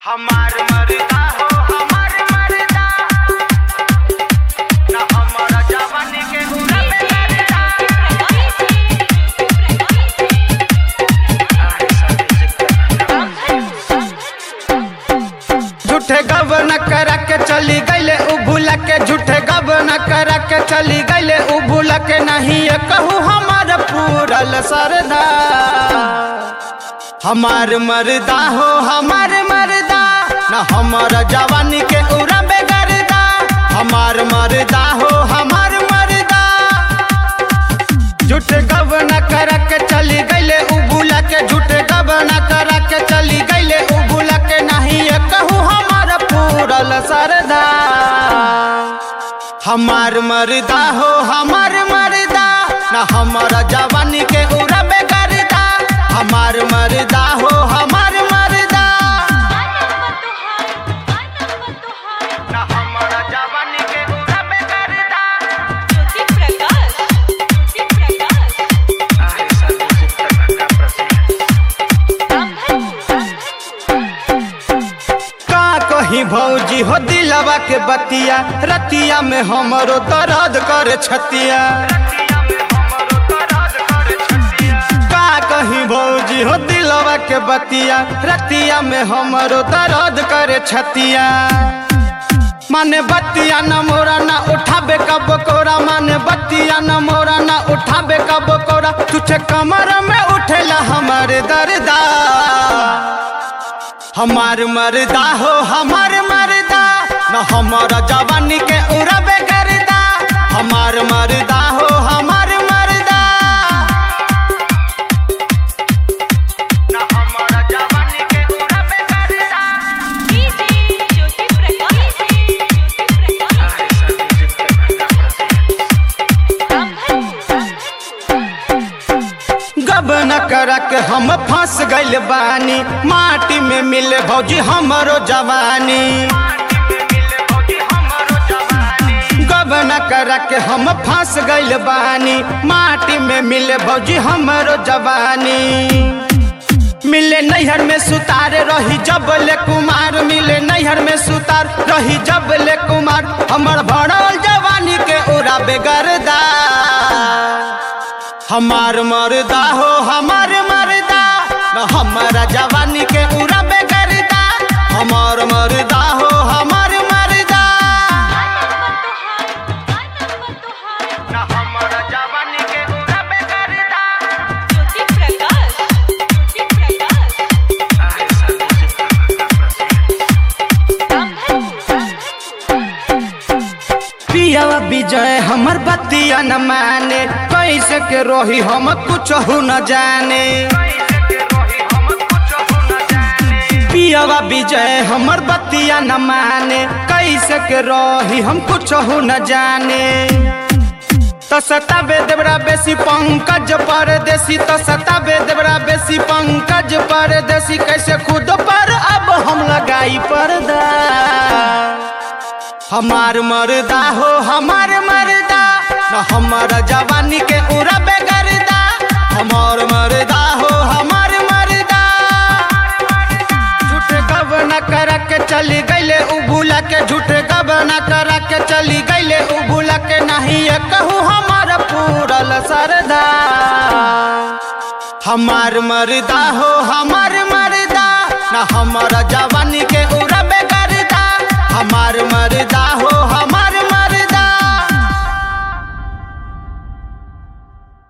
हमार मरदा हो हमार मरदा ना हमारा जवानी के हुना पे मरदा आए सब झूठे गबन करा के चली गईले उ भूला के झूठे गबन करा के चली गईले उ भूला के नहीं ये कहू हमार पूरल सरदा हमार मरदा हो हमार मरदा न हमार जवानी के उड़ा बेगरदा हमार मरदा हो हमार मरदा झूठे गबन करा के चली गईले उ भूला के झूठे गबन करा के चली गईले उ भूला के नहीं ये कहू हमार पूरल सरदा हमार मरदा हो हमार मरदा न हमार जवानी के उड़ा बेगरदा हमार मरदा हो हमार मरदा ना हमारा जवानी के हुना पे मरदा आए सब का का कहीं भौजी हो दिलवा के बतिया रतिया में हमरो दर्द करे छतिया का कहीं भौजी हो दिलवा के बतिया रतिया में हमरो दर्द करे छतिया माने बतिया न मोरा ना उठाबे कब कोरा माने बतिया न मोरा ना उठाबे कब कोरा तुझे कमर में उठेला हमारे दर्दा हमार मरदा हो हमार मरदा न हमारा जवानी के उड़बे करदा हमार मरदा हो हमार मरदा ना हमारा जवानी के हुना पे मरदा आए गब न करा के हम फंस गइल बानी माटी में मिले भौजी हमरो जवानी गब न करा के हम फंस गइल बानी माटी में मिले भौजी हमरो जवानी मिले नैहर में सुतार रही जबले कुमार मिले नैहर में सुतार रही जबले कुमार हमर भरल जवानी के उड़ा बेगरदा हमार मरदा हो हमार मरदा न हमारा जवानी के उड़ा बेगरदा हमार मरदा हो हमार मरदा ना हमारा जवानी के हुना पे मरदा आए पियावा विजय हमर बतिया न माने कैसे के रोही हम कुछ हो न जाने पियावा विजय हमर बतिया न माने कैसे के रोही हम कुछ हो न जाने तो सताबे देवरा बेसी पंकज परदेसी तो सताबे देवरा बेसी पंकज परदेसी कैसे खुद पर अब हम लगाई पर्दा हमार मरदा हो हमार मरदा न हमारा जवानी के उड़ा बेगरदा हमार मरदा हो हमार मरदा झूठे गबना करा के चली गईले उ भूला के झूठे गबना करा के चली गईले उ भूला के नहीं ये कहू हमार पूरल सरदा हमार मरदा हो हमार मरदा न हमारा जवानी के उड़ा